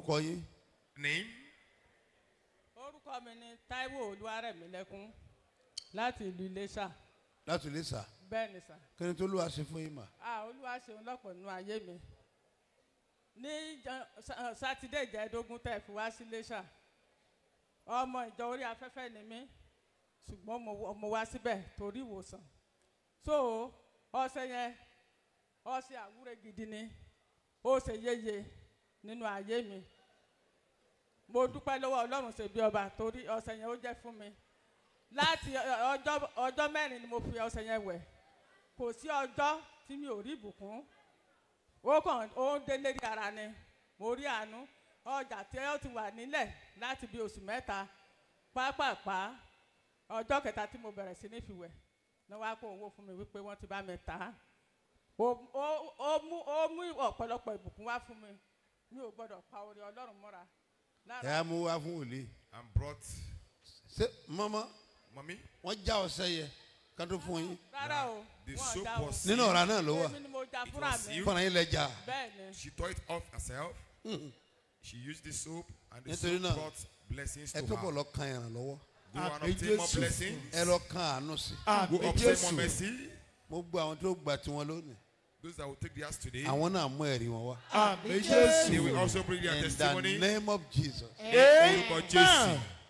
orúkọ yín Name? orúkọ mi ni taiwo olúwarẹ̀mílẹ́kún láti ìlú iléṣà láti ilé sà bẹ́ẹ̀ ni sà kí ni tó lù wá sí fún yín mà. a olúwa ṣeun lọ́pọ̀ nínú ayé mi ní jọ- Sa- sátidé ìjẹ́dógún tẹ̀ fi wá sí iléṣà ọmọ ìjọ orí afẹ́fẹ́ ni mí ṣùgbọ́n mo wọ- mo wá síbẹ̀ torí ìwòsàn so ọ̀sẹ̀ yẹn ọ̀sẹ̀ àwúre gidi ni ó ṣe yéye nínú ayé mi mo dúpẹ́ lọ́wọ́ ọlọ́run ṣe bí ọba torí ọ̀sẹ̀ yẹn ó jẹ́ fún mi láti ọ- ọjọ́ ọjọ́ mẹ́rin ni mo fi ọ̀sẹ̀ yẹn wẹ̀ kò sí ọjọ́ tí mi ò rí ìbùkún ó kàn ó ń dé lérí ara ni mo rí àánú ọjà tí ó ti wà nílẹ̀ láti bí oṣù mẹ́ta pápápá ọjọ́ kẹta tí mo bẹ̀rẹ̀ sí ní fi wẹ̀ ní wàá kó owó fún mi wípé wọ́n ti bá mi tà á ó ó- ó mú ó mú ọ̀pọ̀lọpọ̀ ìbùkún wá fún mi mi ò gbọ́dọ̀ pa orí ọlọ́run mọ́ra ẹ lára á mú wá fún wòlíì. And brought ṣé mọ́mọ́ mommy. wọ́n já ọ̀sẹ̀ yẹ ká tó fún yín. rárá o The wọn soap já o was nínú ọ̀rá náà ló wà èmi ni mo já It fúnra was mi you. fúnra yín lẹ jà. bẹ́ẹ̀ ni She tore it off herself. She used the soap and the Nítorí soap náà, brought blessings ẹ to tó bọ̀ her. lọ kan ìrànlọ́wọ́ Go and Àmì obtain more Jésù. blessings. ẹ lọ kan àánú sí. Go àmì obtain more jésù mercy. mo gbọ́ àwọn tó gba tiwọn lónìí Those that will take theirs today, àwọn náà mú ẹ̀rí wọn wá. àmì they jésù will also bring their in the testimony. name of jesus. Orúkọ Jésù. amen